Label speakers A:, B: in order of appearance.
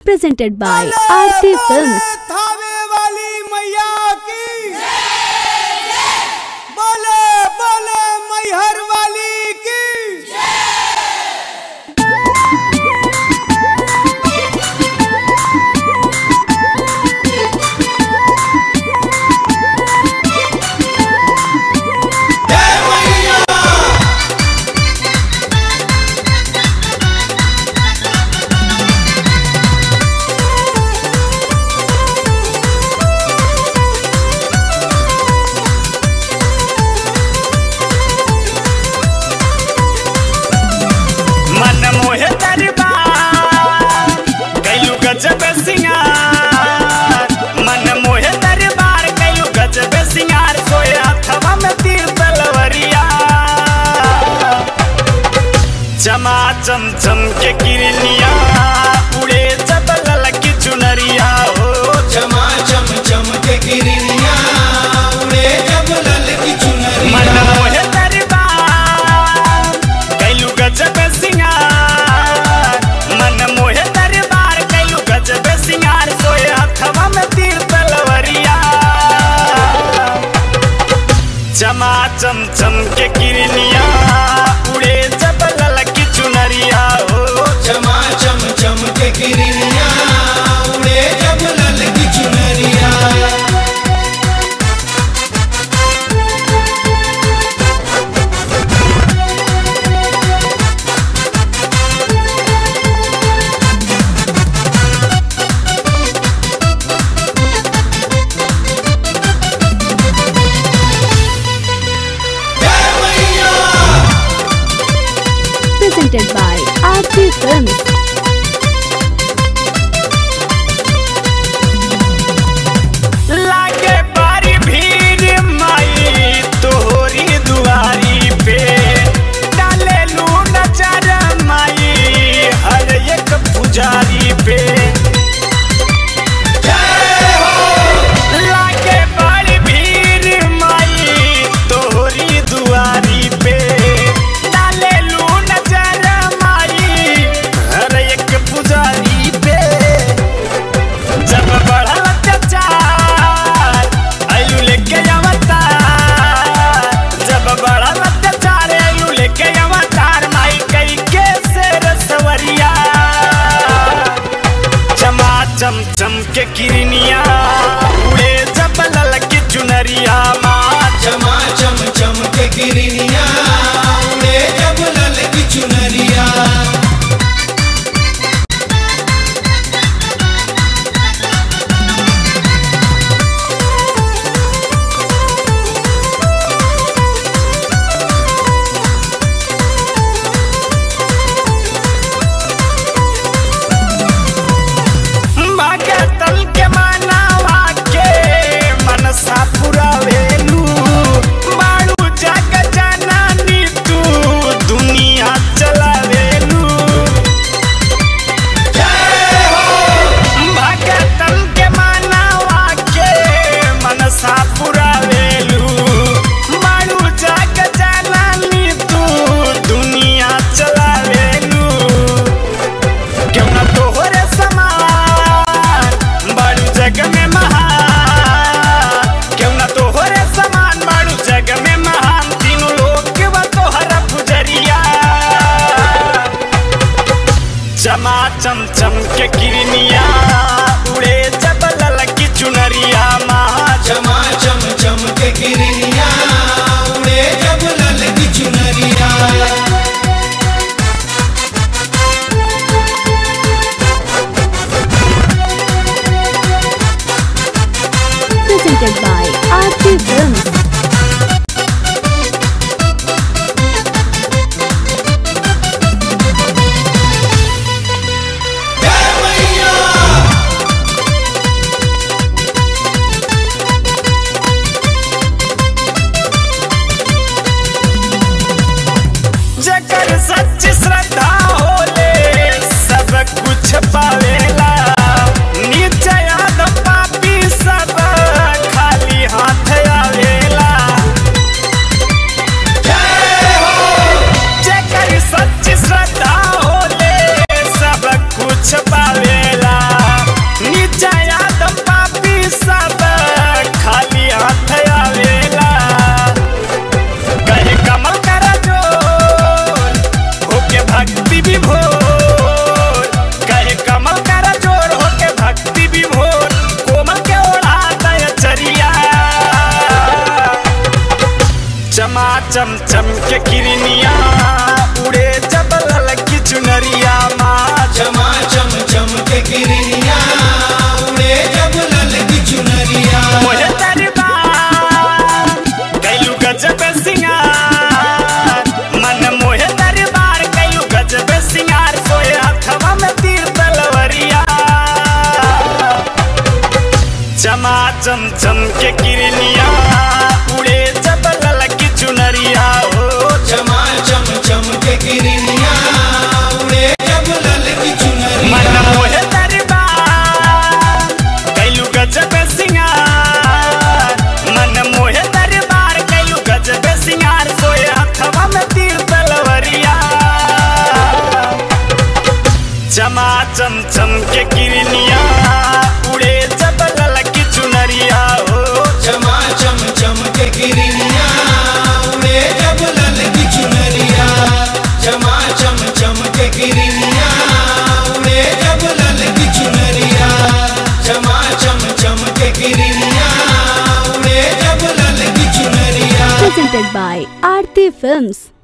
A: presented by Aarti Films.
B: Thawe वाली मैया की बोले बोले मैहर वाली की
C: मन मोहे दरबार कैलू गजब सिंगार मन मोहे दरबार कैलू गजब सिंगार सोए हथवा में तीर तलवरिया चमा चम चम के किरनिया उड़े जब ललकी चुनरिया हो
B: चमा चम चम के गिरिया उड़े जब लल की चुनरी
C: मन मोहे दरबार कैलू गजब सिंगार मन मोहे दरबार कैलू गजब सिंगार सोए हथवा में तीर तलवरिया चमा चम चम के किरनिया उड़े जब ललकी चुनरिया हो
B: चमा चम चम के गिरिया उड़े जब लल की चुनरिया
A: Presented by Aarti Films.
C: लागे बारी भीड़ माई तोहरी दुआरी पे डाले लू नजर माई हर एक पुजारी पे लागे बारी भीड़ माई तोहरी दुआरी पे डाले लू नजर माई हर एक पुजारी पे जब बढ़ल अत्याचार आयु लेके अवतार जब बढ़ल अत्याचार आयु लेके अवतार माई कई के शेर सवरिया चमा चम चम के किरनिया उड़े जब ललकी चुनरिया माँ
B: चमा चम चम के गिरिया उड़े जब लल की चुनरिया
C: भगतल के मनावा के मनसा पुरावेलू बाड़ू जग जननी तू दुनिया चलावेलू भगतल के मनावा के मनसा पुरावेलू बाड़ू जग जननी तू दुनिया चलावेलू क्यों ना तोहरे समान बाड़ू जग में महान क्यों ना तोहरे समान बाड़ू जग में महान तीनों लोग के बा तोहरा पुजरिया चमा चम चम के किरनिया उड़े जब ललकी चुनरिया महा
B: चमा चम चम के गिरिया उड़े जब लल की चुनरिया
A: Presented by Aarti Films.
C: जकर सच श्रद्धा होले सब कुछ पावेला नीचे याद पापी सब खाली हाथ आवेला चम चम के किरनिया उड़े जब ललकी चुनरिया हो
B: चमा चम चम के किरनिया उड़े जब लल की
C: मन
B: चुनरिया
C: मोहे दरबार कैलू गजब सिंगार मन मोहे दरबार कैलू गजब सिंगार सोए हथवा में तीर तलवरिया चमा चम चम के किरनिया उड़े जब ललकी चुनरिया हो
B: चमा चम चम के किरनिया उड़े जब लल की चुनरिया चमा चम चम के किरनिया उड़े जब लल की चुनरिया चमा चम चम के किरनिया उड़े जब लल की चुनरिया
A: Presented by Aarti Films.